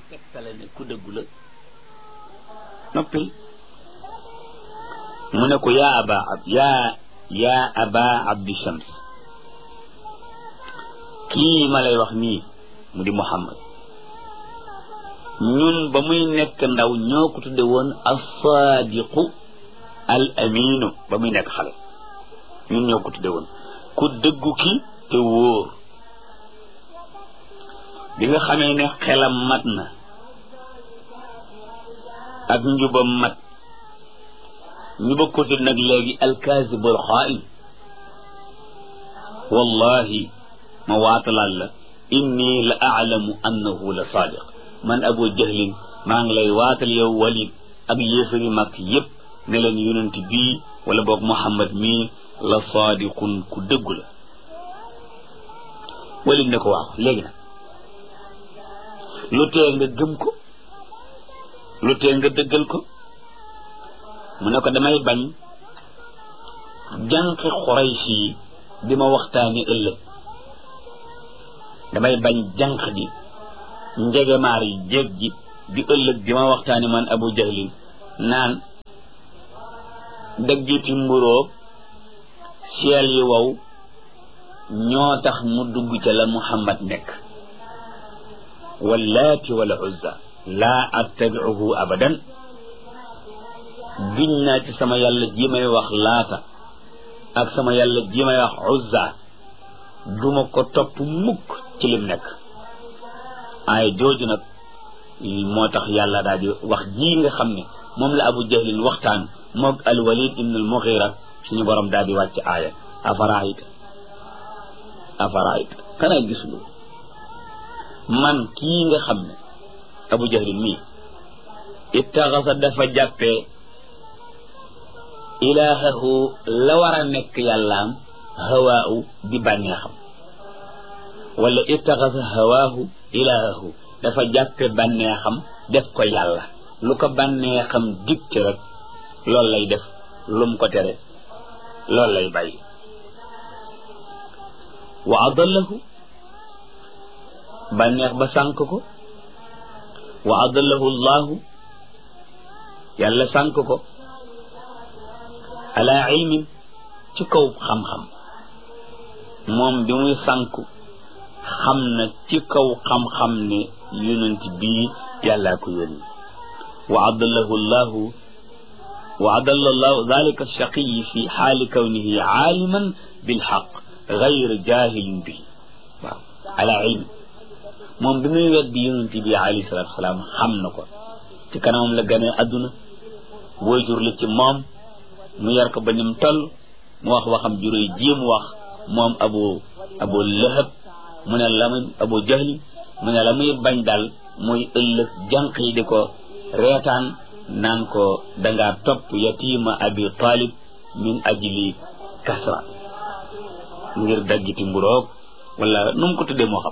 tegtale ne ku dëggu la noppil mu ne ko yaa aba ab yaa yaa aba abdi shams kii ma lay wax nii mu di muhammad ñun ba muy nekk ndaw ñoo ko tudde woon as-saadiqu al aminu ba muy nekk xale ñun ñoo ko tudde woon ku dëggu ki te wóor bi nga xamee ne xelam mat na ak njubam mat ñu bëgg ko tudd nag léegi alkaasibul xaa'in wallahi ma waatalaal la inni la aalamu annahu la saadiq man abu jahlin maa ngi lay waatal yow walid ak yéefari mag yépp ne leen yonent bii wala boog muhammad mii la saadiqun ku dëggu la walid ne ko waaw léegi nag lu tee nga gëm ko lu tee nga dëggal ko mu ne ko damay bañ jànqi xuraysi yi di ma waxtaani ëllëg damay bañ jànq di njegemaar yi jéeg ji di ëllëg di ma waxtaani man abu jahlin naan daggiti mburóog seel yi wow ñoo tax mu dugg ca la muhammad nekk wallaati wala uzza laa attabicuhu abadan giñ naa ci sama yàlla ji may wax laata ak sama yàlla ji may wax uzza duma ko topp mukk ci lim nekk ay jooju nag moo tax yàlla daal di wax ji nga xam ne moom la abu jahlin waxtaan moog alwalid ibn al mughira suñu borom daal di wàcc aaya afaraayta afaraayta xanaa gisuloo man kii nga xam ne abu jahlin mii ittaxasa dafa jàppee ilaahahu la war a nekk yàllaam hawaahu di bànneexam wala ittaxasa hawaahu ilaahahu dafa jàppe bànneexam def ko yàlla lu ko bànneexam dig ci rek loolu lay def lum ko tere loolu lay bàyyi wa adallahu bànneex ba sànk ko wa adallahu llahu yàlla sànk ko ala ilmin ci kaw xam-xam moom bi muy sànku xam na ci kaw xam-xam ne yonent bii yàllaa ko yónni wa adallahu llahu wa adalla llahu dalika alchaqiyi fi xaali kawnihi aaliman bilxaq gayr jahilin bihi waaw ala ilmi moom bi muy weddi yonent bi alayhi salatu wasalaam xam na ko ci kanamam la gane adduna waajur la ci moom mu yar ko ba nim toll mu wax waxam juróy ji mu wax moom abu abu lahab mu ne la muy abu jahli mu ne la muy bañ daal muy ëllëg jànq yi di ko reetaan naan ko dangaa topp yatima abi talib min ajli kasra ngir daggiti mburoog wala nu mu ko tuddee moo xam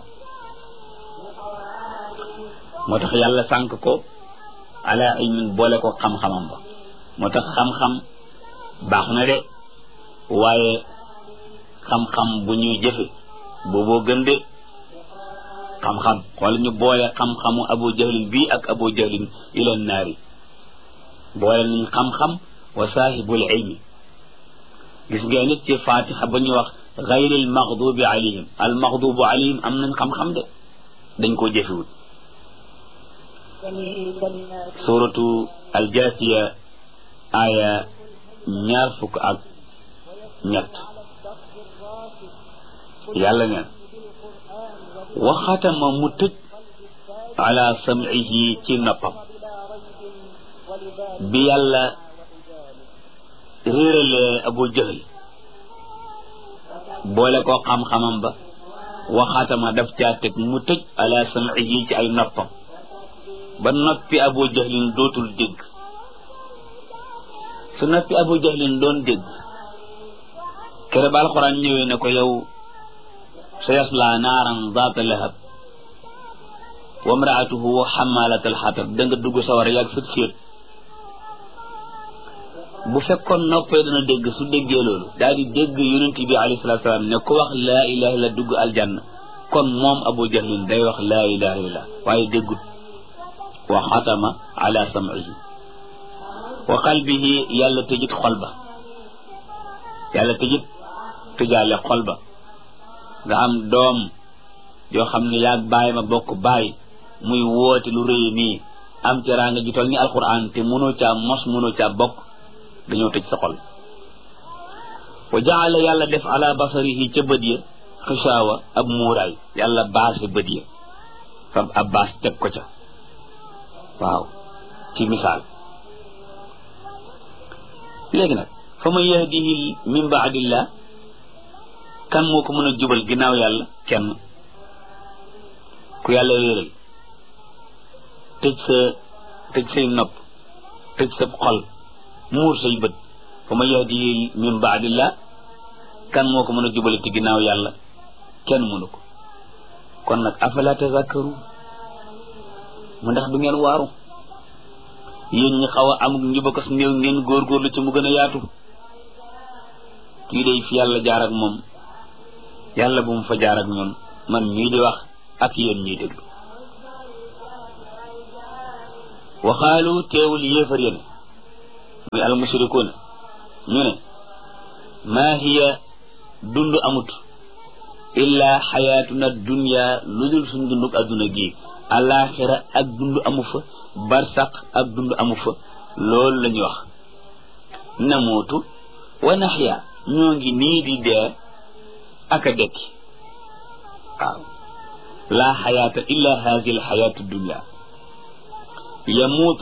moo tax yàlla sànk ko ala ilmin boole ko xam-xamam ba moo tax xam-xam baax na de waaye xam-xam bu ñuy jëfe booboo gën de xam-xam xool ñu boole xam-xamu abu jahlin bii ak abu jahlin ila naari boole nañ xam-xam wa saahibul ilmi gis ngeen nit ci fatiha ba ñu wax gayril maxdubi alayhim al maxdubu alayhim am nañ xam-xam de dañ koo jëfewut suratu aljasiya aya ñaar fukk ak ñett yàlla neen waxatama mu tëj ala sam'ihi ci noppam bi yàlla réeralee abu jahl boole ko xam-xamam ba waxatama daf caa teg mu tëj ala sam'ihi ci ay noppam ba noppi abu jahlin dootul dégg su noppi abu jahlin doon dégg kere ba alxuraan ñëwee ne ko yow sa yasla naaran zaata lahab wa mraatuhu xamalat alxatab da nga dugg sawara yàgg fit fiit bu fekkoon noppee dana dégg su déggee loolu daal di dégg yonent bi alayhi salatu salaam ne ku wax laa ilaha illa dugg aljanna kon moom abu jahlin day wax laa ilaha illallah waaye déggut wa xatama ala sam'ihi wa qalbihi yàlla tëjit xol ba yàlla tëjit tëjaale xol ba nga am doom yoo xam ne yaag baay ma bokk baay muy woote lu rëy nii am teraanga ji toll ni alquran te mënoo caa mos mënoo caa bokk dañoo tëj sa xol wa jaala yàlla def ala basarihi ca bët ya xishaawa ab muuraay yàlla baase bët ya fab ab baas teg ko ca waaw ci misaal léegi nag fa man yahdihi min baadillah kan moo ko mën a jubal ginnaaw yàlla kenn ku yàlla réeral tëj sa tëj say nopp tëj sa xol muur say bët fa man yahdihi min baadillah kan moo ko mën a jubale ci ginnaaw yàlla kenn mënu ko kon nag afala tazakkaru mu ndax du ngeen waaru yéen ñi xaw a amuk njubakas néew ngeen góorgóorlu ci mu gën a yaatu kii day fi yàlla jaar ak moom yàlla bu mu fa jaar ak ñun man ñii di wax ak yéen ñiy déglu waxaalu teewul yéefar yéen muy almushrikuuna ñu ne maa hiya dund amut illa xayaatuna dunya lu dul suñ dunduk adduna gi alaxira ak dund amu fa barsaq ak dund amu fa loolu la ñuy wax namuutu wa naxya ñoo ngi nii di dee ak a dekki waaw laa xayaata illa hadi alxayaatu dunya yamuutu